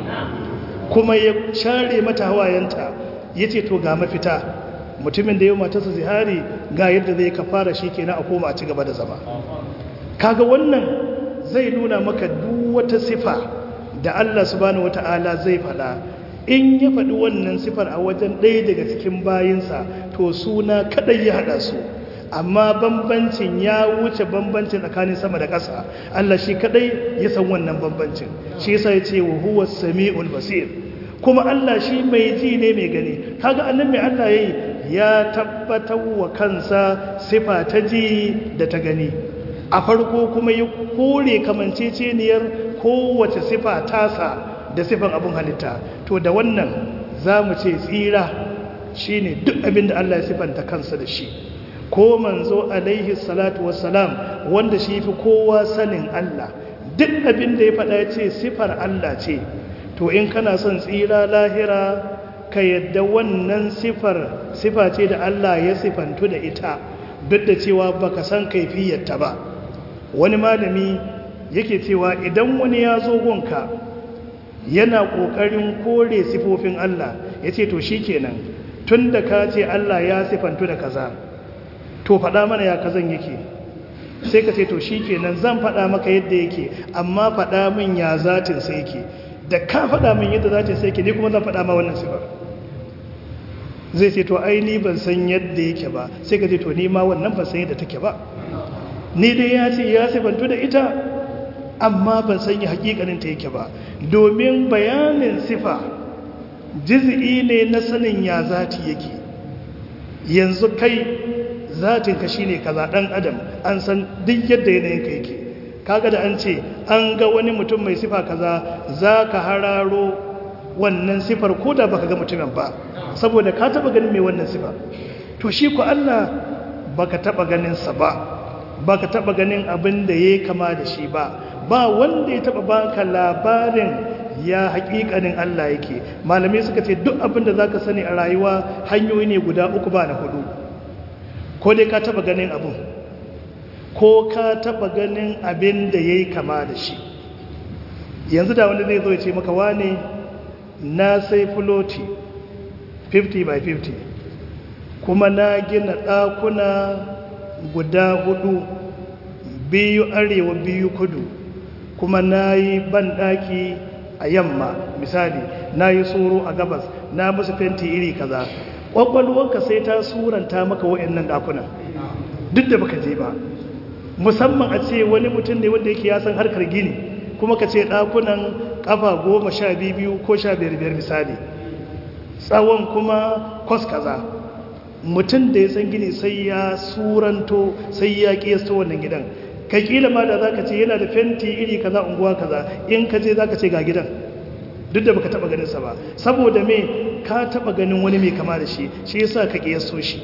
kuma ya share mata hawayenta yace to ga mafita mutumin da ya matarsa zihari ga yadda zai kafara shi kenan a koma a ci gaba da zama kaga wannan zai nuna maka duk wata sifa da Allah subhanahu wata'ala zai fada in ya faɗi wannan sifar a wajen ɗaya daga cikin bayinsa to suna kaɗai ya haɗa su amma bambancin ya wuce bambancin tsakanin sama da ƙasa Allah shi kaɗai ya san wannan bambancin shi yasa ya ce wa huwa sami'ul basir kuma Allah shi mai ji ne mai gani kaga annan mai Allah yayi ya tabbatar wa kansa sifa ta ji da ta gani a farko kuma ya kore kamanceceniyar kowace sifa tasa da sifan abin halitta to da wannan za mu ce tsira shine duk abin da Allah ya sifanta kansa da shi ko manzo alaihi salatu wassalam wanda shi fi kowa sanin Allah duk abin da ya faɗa ya ce sifar Allah ce to in kana son tsira lahira ka yadda wannan sifar sifa ce da Allah ya sifantu da ita duk da cewa baka san kaifiyarta ba wani malami yake cewa idan wani ya zo gonka yana kokarin kore sifofin Allah yace to shikenan tunda ka ce Allah ya sifantu da kaza to faɗa mana ya kazan yake sai ka ce to shikenan zan faɗa maka yadda yake amma faɗa min ya zatin sai yake da ka faɗa min yadda zatin sai yake ni kuma zan faɗa ma wannan sifar zai ce to ai ni ban san yadda yake ba sai ka ce to ni ma wannan ban san yadda take ba ni dai ya ce ya sifantu da ita amma ban san yi hakikanin ta yake ba domin bayanin sifa jiz'i ne na sanin ya zati yake yanzu kai zatin ka shine kaza dan adam an san duk yadda yanayin ka yake kaga da an ce an ga wani mutum mai sifa kaza za ka hararo wannan sifar ko da baka ga mutumin ba saboda ka taba ganin mai wannan sifa to shi ku Allah baka taba ganin sa ba baka taba ganin abin da yayi kama da shi ba ba wanda ya taba baka labarin ya haƙiƙanin Allah yake malamai suka ce duk abin da zaka sani a rayuwa hanyoyi ne guda uku ba na hudu ko dai ka taba ganin abin ko ka taba ganin abin da yayi kama da shi yanzu da wanda zai zo ya ce maka wane na sai fuloti 50 by 50 kuma na gina ɗakuna guda hudu biyu arewa biyu kudu kuma na yi banɗaki a yamma misali na yi tsoro a gabas na musu fenti iri kaza ƙwaƙwalwarka sai ta suranta maka wa'annan ɗakunan duk da baka je ba musamman a ce wani mutum ne wanda yake ya san harkar gini kuma ka ce ɗakunan ƙafa goma sha biyu ko sha biyar biyar misali tsawon kuma kwas kaza mutum da ya san gini sai ya suranto sai ya ƙiyasta wannan gidan ka kila ma da za ka ce yana da fenti iri kaza unguwa kaza in ka je za ka ce ga gidan duk da baka taba ganinsa ba saboda me ka taba ganin wani mai kama da shi shi yasa ka ƙiyasto shi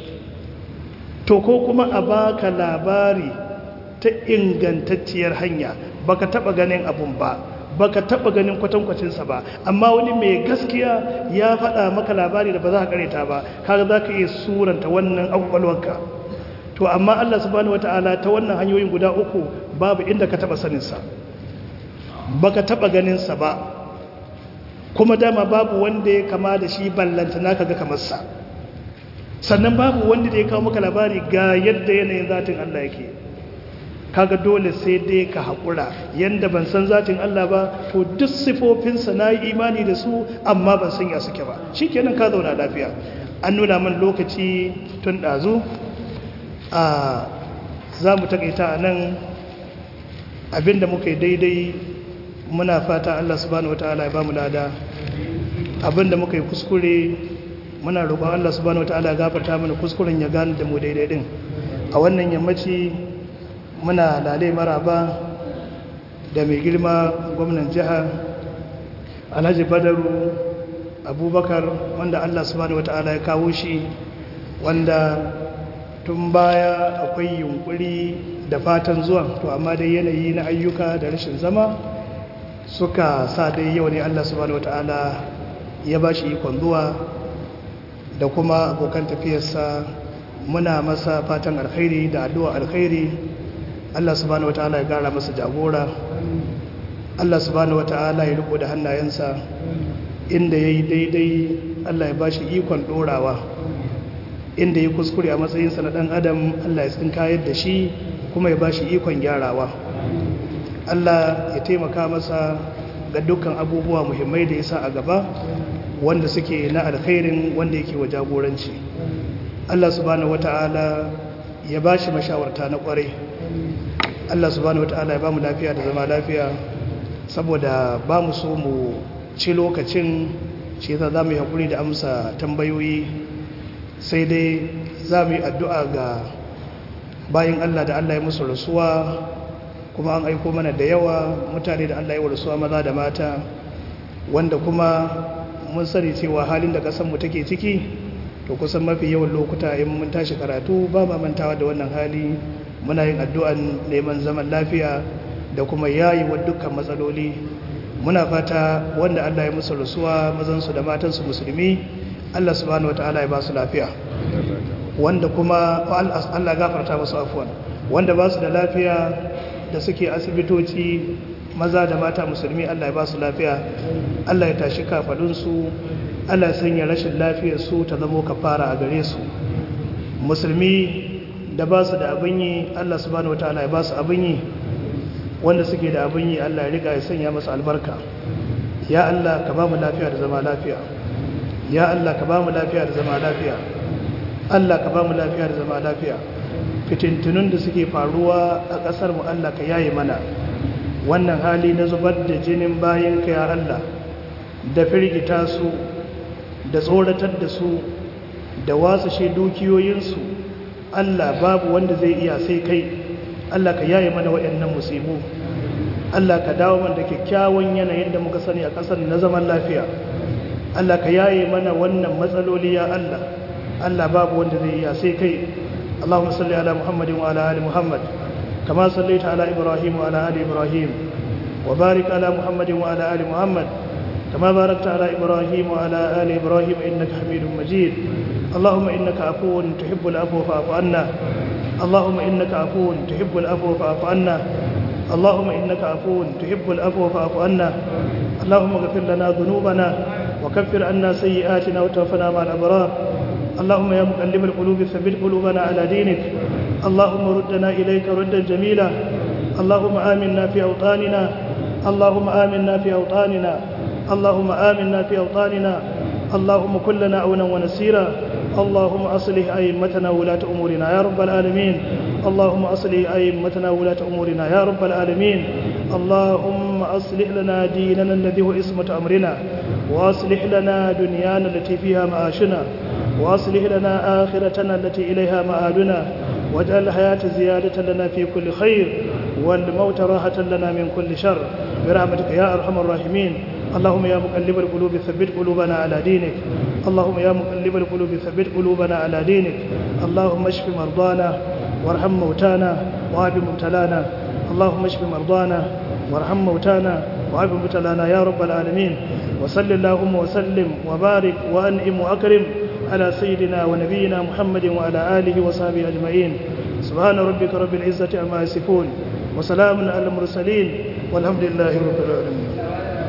to ko kuma a baka labari ta ingantacciyar hanya baka taba ganin abun ba baka taba ganin kwatankwacinsa ba amma wani mai gaskiya ya faɗa maka labari da ba za ka kareta ba kaga za ka iya suranta wannan abubuwanka to amma Allah subhanahu wata'ala ta wannan hanyoyin guda uku babu inda ka taba saninsa baka taba ganinsa ba kuma dama babu wanda ya kama da shi ballanta naka ga kamarsa sannan babu wanda da ya kawo maka labari ga yadda yanayin zatin Allah yake kaga dole sai dai ka haƙura yanda ban san zatin Allah ba to duk sifofinsa na yi imani da su amma ban san ya suke ba shi kenan ka zauna lafiya an nuna man lokaci tun ɗazu a za mu taƙaita a nan abinda muka yi daidai muna fata Allah subhanahu wataala ya ba mu lada abinda muka yi kuskure muna roƙon Allah subhanahu wataala ya gafarta mana kuskuren ya gane da mu daidai din a wannan yammaci muna lalai maraba da mai girma gwamnan jiha alhaji badaru abubakar wanda allah subhanahu wata'ala ya kawo shi wanda tun baya akwai yunkuri da fatan zuwa to amma dai yanayi na ayyuka da rashin zama suka sa dai yau ne allah subhanahu wata'ala ya ba shi ikon zuwa da kuma abokan tafiyarsa muna masa fatan alkhairi da addu'a alkhairi Allah subhanahu wata'ala ya gara masa jagora Allah subhanahu wata'ala ya riko da hannayensa inda ya yi daidai Allah ya ba shi ikon ɗorawa inda ya kuskure a matsayinsa na ɗan adam Allah ya tsinkayar da shi kuma ya ba shi ikon gyarawa Allah ya taimaka masa ga dukkan abubuwa muhimmai da ya sa a gaba wanda suke na alkhairin wanda yake wa jagoranci Allah subhanahu wata'ala ya ba shi mashawarta na kwarai Allah subhanahu wata'ala ya ba mu lafiya da zama lafiya saboda ba mu so mu ci lokacin shi yasa za mu yi haƙuri da amsa tambayoyi sai dai za mu yi addu'a ga bayan Allah da Allah ya musu rasuwa kuma an aiko mana da yawa mutane da Allah ya wa rasuwa maza da mata wanda kuma mun sani cewa halin da ƙasarmu take ciki to kusan mafi yawan lokuta in mun tashi karatu ba ma mantawa da wannan hali muna yin addu'an neman zaman lafiya da kuma yayi wa dukkan matsaloli muna fata wanda Allah ya musu rasuwa mazansu da matansu musulmi Allah subhanahu wataala ya ba su lafiya wanda kuma Allah gafarta musu afwan wanda ba su da lafiya da suke asibitoci maza da mata musulmi Allah ya ba su lafiya Allah ya tashi kafadunsu Allah ya sanya rashin lafiyar su ta zamo kafara a gare su musulmi da ba su da abin yi Allah subhanahu wataala ya ba su abin yi wanda suke da abin yi Allah ya riga ya sanya masa albarka ya Allah ka ba mu lafiya da zama lafiya ya Allah ka ba mu lafiya da zama lafiya Allah ka ba mu lafiya da zama lafiya fitintunun da suke faruwa a ƙasar mu Allah ka yaye mana wannan hali na zubar da jinin bayan ka ya Allah da firgita su da tsoratar da su da wasashe dukiyoyinsu Allah babu wanda zai iya sai kai Allah ka yaye mana waɗannan musibu Allah ka dawo mana da kyakkyawan yanayin da muka sani a ƙasar na zaman lafiya Allah ka yaye mana wannan matsaloli ya Allah Allah babu wanda zai iya sai kai Allahumma salli ala Muhammadin wa ala ali Muhammad kama sallaita ala Ibrahim wa ala ali Ibrahim wa barik ala Muhammadin wa ala ali Muhammad kama barakta ala Ibrahim wa ala ali Ibrahim innaka Hamidum Majid Allahumma innaka afuwun tuhibbul afwa fa'fu anna Allahumma innaka afuwun tuhibbul afwa fa'fu anna اللهم إنك عفو تحب العفو فاعف عنا اللهم اغفر لنا ذنوبنا وكفر عنا سيئاتنا وتوفنا مع الأبرار اللهم يا مقلب القلوب ثبت قلوبنا على دينك اللهم ردنا إليك ردا جميلا اللهم آمنا في أوطاننا اللهم آمنا في أوطاننا اللهم آمنا في أوطاننا اللهم كلنا عونا ونسيرا اللهم أصلح أئمتنا ولاة أمورنا يا رب العالمين اللهم أصلح أئمتنا ولاة أمورنا يا رب العالمين اللهم أصلح لنا ديننا الذي هو اسمة أمرنا وأصلح لنا دنيانا التي فيها معاشنا وأصلح لنا آخرتنا التي إليها مآلنا واجعل الحياة زيادة لنا في كل خير والموت راحة لنا من كل شر برحمتك يا أرحم الراحمين اللهم يا مقلب القلوب ثبت قلوبنا على دينك اللهم يا مقلب القلوب ثبت قلوبنا على دينك اللهم اشف مرضانا وارحم موتانا وعاف مبتلانا اللهم اشف مرضانا وارحم موتانا وعاف مبتلانا يا رب العالمين وصل اللهم وسلم وبارك وانعم واكرم على سيدنا ونبينا محمد وعلى اله وصحبه اجمعين سبحان ربك رب العزه عما يصفون وسلام على المرسلين والحمد لله رب العالمين